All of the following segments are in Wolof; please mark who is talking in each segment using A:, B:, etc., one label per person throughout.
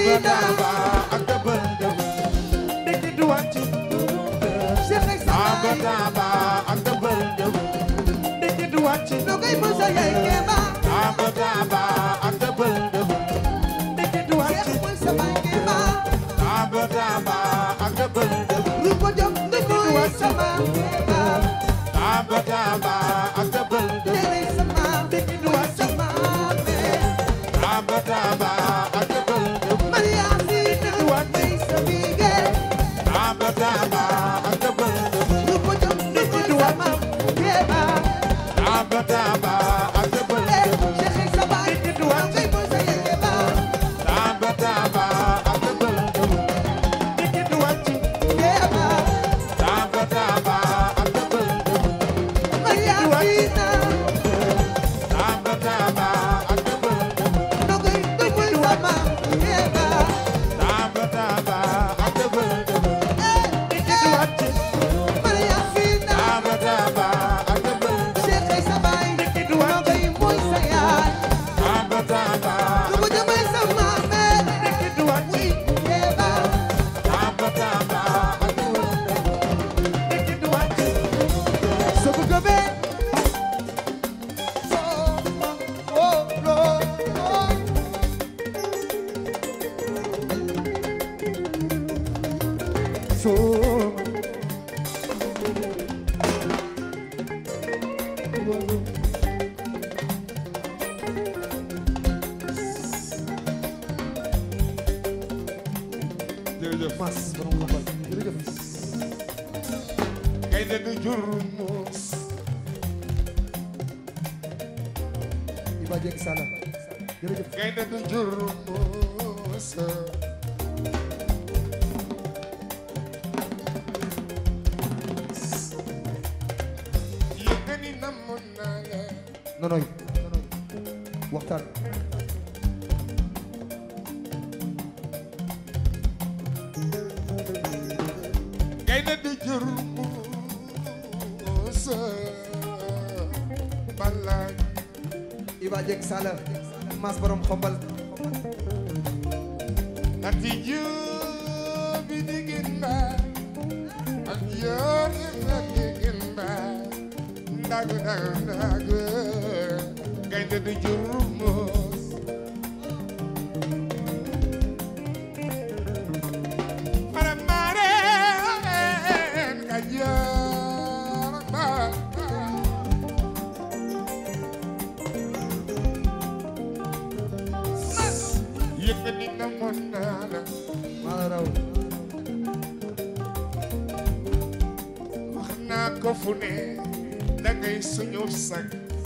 A: Yacine
B: Daba ak dëbël dëbël ndiki du wàcc
A: Cheikh ay
B: Aba
A: sama
B: Daba ak dëbël dëbël ndiki du wàcc
A: Nogay Moussa yaay Keba
B: Aba Daba ak dëbël dëbël ndiki du wàcc
A: Cheikh mooy sama Keba
B: Aba Daba ak dëbël dëbël
A: Ruko Diop mooy sama Keba
B: Aba Daba ak dëbël dëbël
A: Tere sama mooy sama mère
B: Aba Daba ak dëbël dëbël
A: Maria Sina mooy sa bige
B: Aba Daba ak dëbël dëbël
A: Ruko Diop mooy sama Keba
B: Aba Daba ak dëbël
A: Eh,
B: dëbël
A: Cheikh ay sama Nogay Moussa yaay Keba
B: Aba Daba ak dëbël dëbël ndiki du wàcc
A: Keba
B: Aba Daba ak dëbël dëbël
A: Maria Sina
B: Aba Daba ak dëbël dëbël
A: Nogay mooy sama Keba
B: Aba Daba ak dëbël dëbël
A: Eh,
B: ndiki du wàcc
A: Maria Sina
B: Aba Daba ak dëbël dëbël
A: Cheikh ay sama Nogay mooy sa yaay
B: Aba Daba
A: Ruko Diop mooy sama mère
B: ndiki du wàcc
A: Keba
B: Aba Daba ak dëbël dëbël ndiki du wàcc
A: So bu gëmee so oh lo oh so
B: jërëjëf
A: mas borom ko fal jërëjëf
B: gaynde du jur muus
A: Iba Dieng Sala jërëjëf
B: gaynde du jur muus yëg ni namoon naa la
A: nonoy waxtaan
B: gaynde du jur muus balaay
A: Iba Dieng Sala mas borom xombal
B: ati juubi diginda ak yooni ak diginda ndagu ndagu ndagu gaynde du jur muus para maren ka joor ba yëkkati na mon naa la
A: maa raw
B: wax naa ko fu ne dangay suñu sag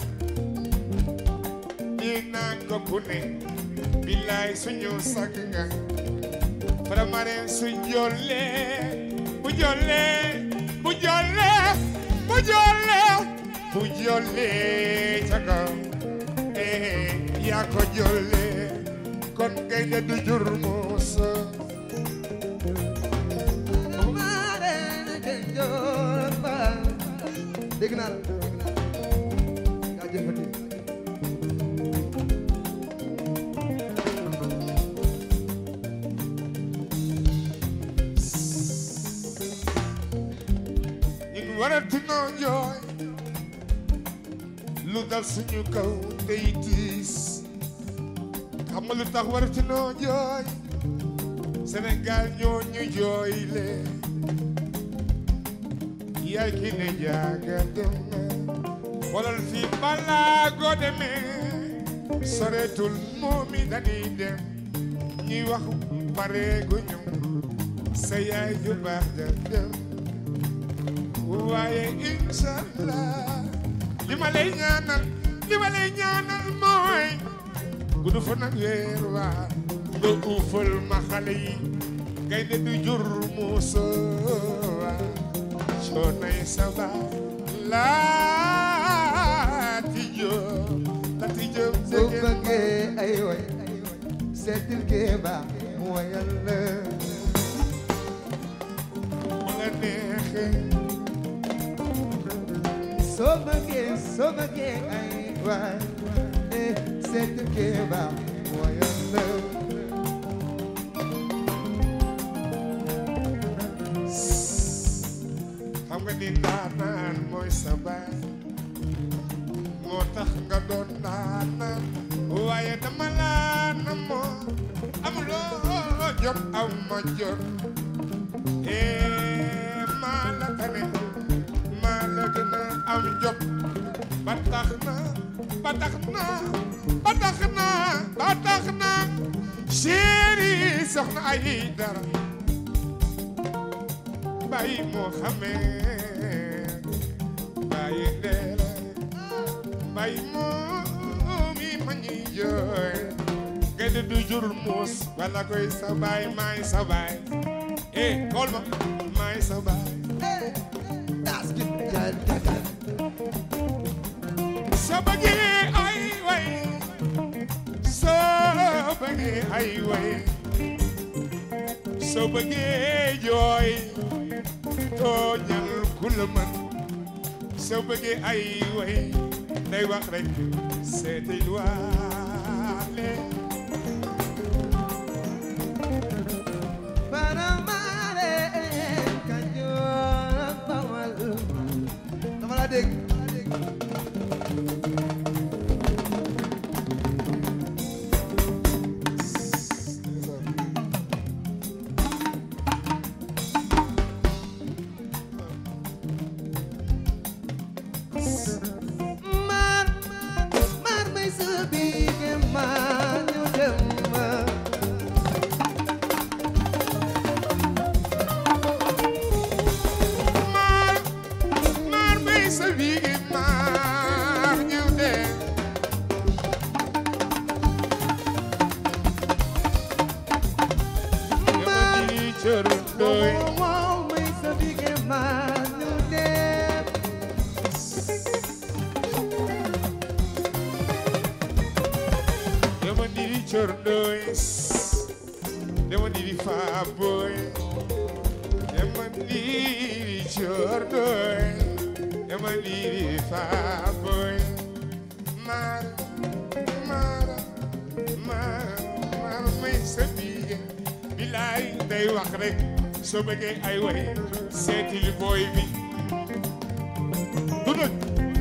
B: nii naa ko ku ne billaay suñu sag nga Faramareen su jolle bu jolle bu jolle bu jolle bu jolle ca kaw eh yaa ko jolle kon gaynde du jur muusa
A: dégg naa la yaa jëfati
B: ñun waratunoo jooy lu dal suñu kaw tey tiis xam nga lu tax waratunoo jooy Sénégal ñoo ñu jooyle yaay ki ne jaaga dem na walal fii balaa goo demee soreetul moomi dañuy dem ñuy wax pareeguñu sa yaay ju baax ja dem waaye inshallah li ma lay ñaanal li ma lay ñaanal mooy gudd fa nag weer waa nga uufal ma xale yi gaynde du jur muusa waa coonay saba laati joo laati joo
A: soo bëggee ay way seetil Kéba mu wayal la
B: ma nga neexee
A: soo bëggee soo bëggee ay way eh seetil Kéba mu wayal la
B: ni ndaanaan mooy sa baay moo tax nga doon ndaanaan waaye dama laa namoo amuloo jot am ma jot ee maa la tane maa la gën a am jot ba tax na ba tax na ba tax na ba tax na chéri soxna ay dara bàyyi moo xamee bàyyi ndeela bàyyi moo mi ma ñuy jooy gëdd du jur muus wala koy sa baay maay sa baay eh xool ma maay sa baay
A: Das gibt ja daga.
B: soo bëggee ay way soo bëggee ay way soo bëggee jooy tooñal ku la mën soo bëggee ay way day wax rek seeti waale
A: Para mare Kajoor ak Bawal. Dama la dégg. Maar maar may sa biir maa ñu dem ma.
B: maar maar bay sa biigi maar ñëw de
A: Maar
B: dama di cër doy
A: wow wow may sa biir maa ñu dem.
B: dama di cër doy dama di faa boy dama di cër doy dama di faa boy maar maar maar maar may sa biigi bilaay day wax rek soo bëggee ay way seeti li booy bi du dëgg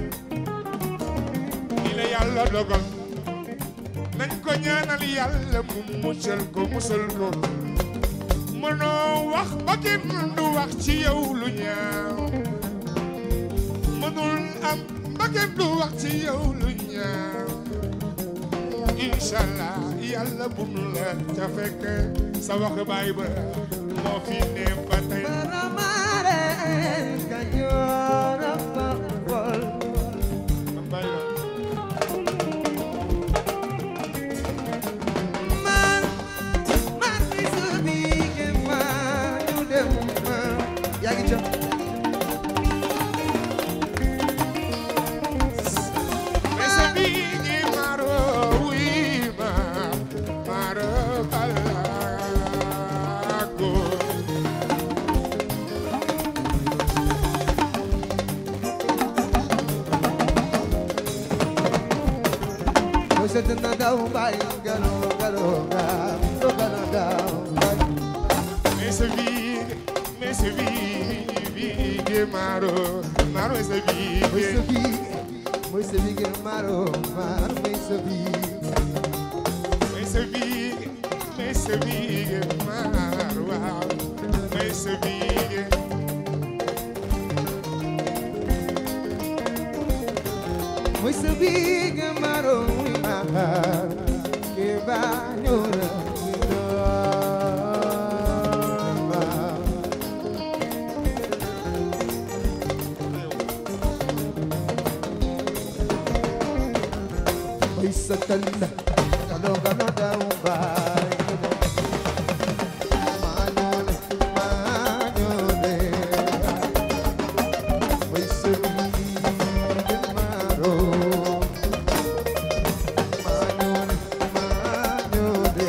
B: ni la yàlla dogal nañ ko ñaanal yàlla mu muccal ko musal ko mënoo wax ba kenn du wax ci yow lu ñaaw mënul am ba kenn du wax ci yow lu ñaaw inshallah yàlla bu nu la ca fekk sa wax baay ba moo fi ne ba tey
A: Para mare Kajoor ak Bawal.
B: baay ba
A: Maar maar may sa biir maa ñu dem ma. Yaa ngi ca.
B: Ese bigi maro wima maro balago
A: Mooy sa dina daw bay galo galo ga. Do galo daw bay.
B: Ese bigi ese bigi bigi maro maro ese
A: Mooy sa
B: bigi
A: biir mooy sa biir maro maar mooy sa biir.
B: ese bigi ese bigi maro wow ese bigi
A: Mooy sa biir maro maar ke ba ñora Mooy sa tanda kalo kalo daw bay Mañone, mañone Mooy sa biir maro Mañone, mañone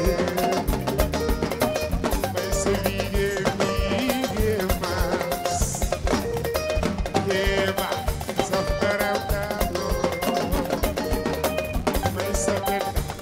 B: ese bigi bigi mas Eva softará tanto Ese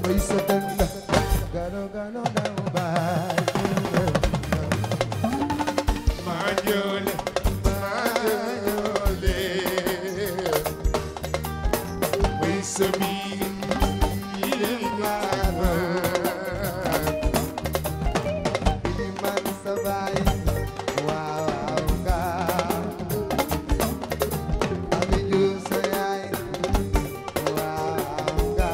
A: way sa dënga gano gano daw baay
B: maa joole maa joole way sa biir yi gaara
A: Ili man sa baay waaw nga Ami ju sa yaay waaw nga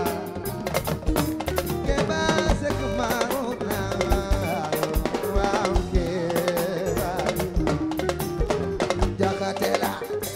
A: Keba se kumaro na waaw keba Jakatela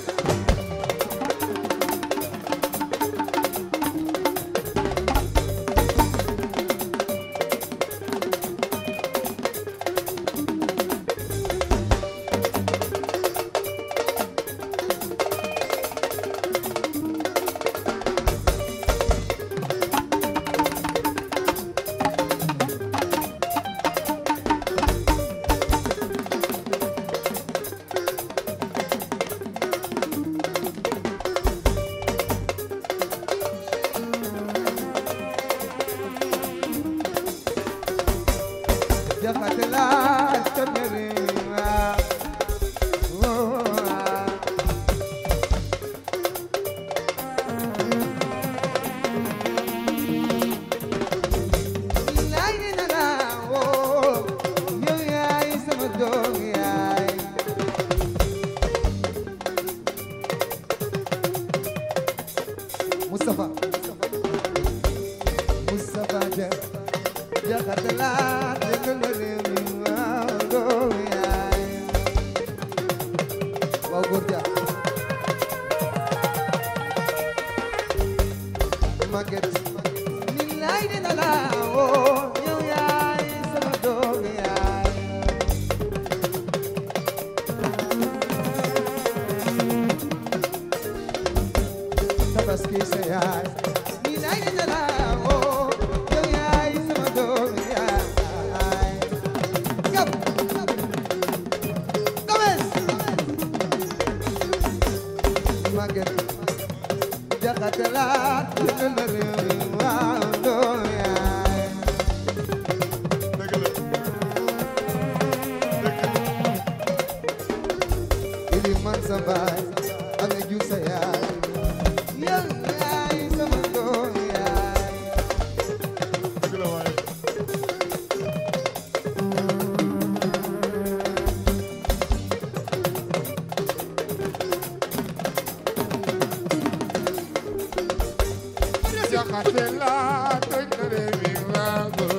A: Jakatela tabere waaw Laay ni na la woo yow yaay sama doom yaay Moustapha Moustapha Dia Jaxate laa dégg nga réew mi waaw doom yaay waaw góor ja Maguette ni laay dina la woo yow yaay sama doom yaay tabaski sa yaay ni laay dina la woo yow yaay sama doom yaay gab gabes Maguette jaxate laa dëgg la réew mi waaw doom yaay
B: dëgg la
A: ili man sa baay ame ju sa yaay yow yaay sama doom yaay
B: dëgg la waaye jaxate laa toj na réew mi waago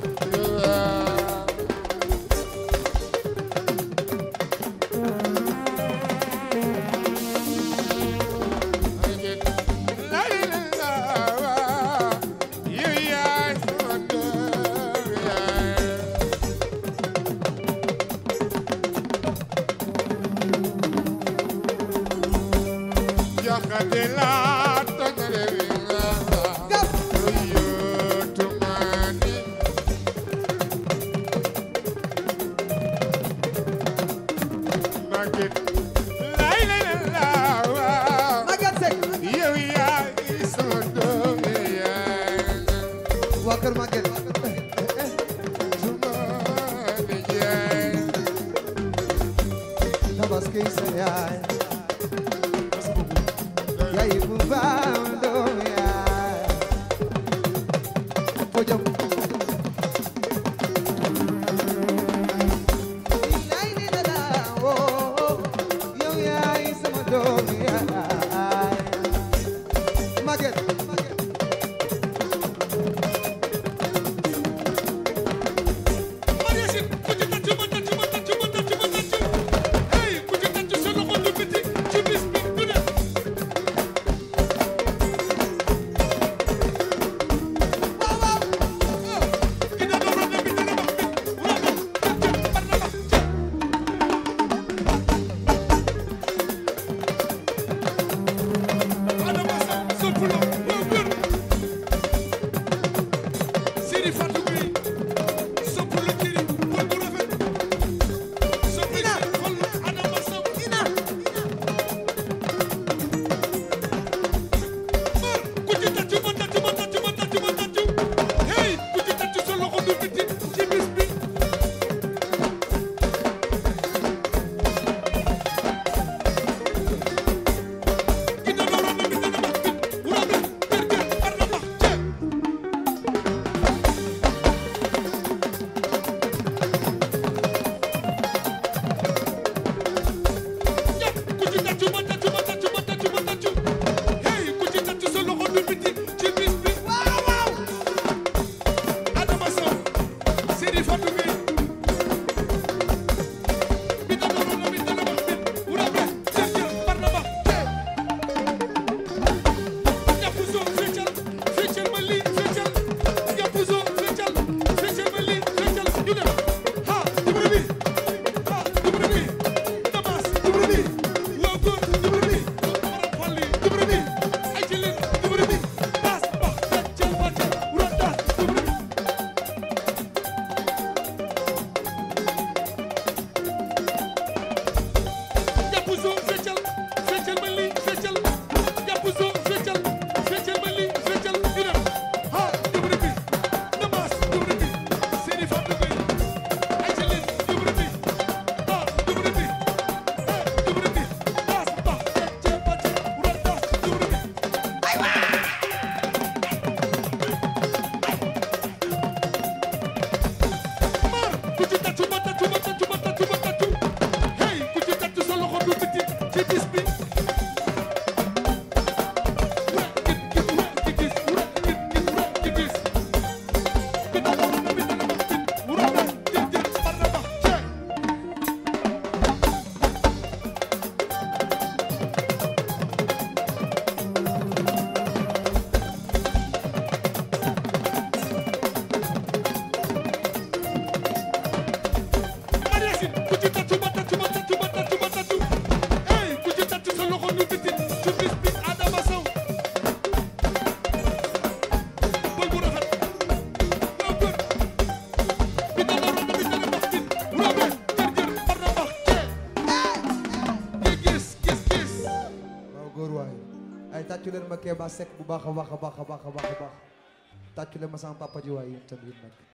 B: lay la la yow yaay sama doom yaay jaxate laa toj na réew mi waago yootu maani Maguette lay la la waaw
A: Maguette Seck
B: yow yaay sama doom yaay
A: waa kër Maguette
B: suma nijaay
A: tabaski sa yaay yaay bu baax doom yaay ko jëm Ilay ni la la woo yow yaay sama doom yaay Maguette
C: Mariasin ku ci tàccu ma tàccu ma tàccu ma tàccu ma tàccu hey ku ci tàccu sa loxo du biti ci bis bi du ne
A: góor waay ay tàccu leen ma Kéba Seck bu baax a baax a baax a baax a baax a baax tàccu leen ma sama papa ji waay yéen tamit nag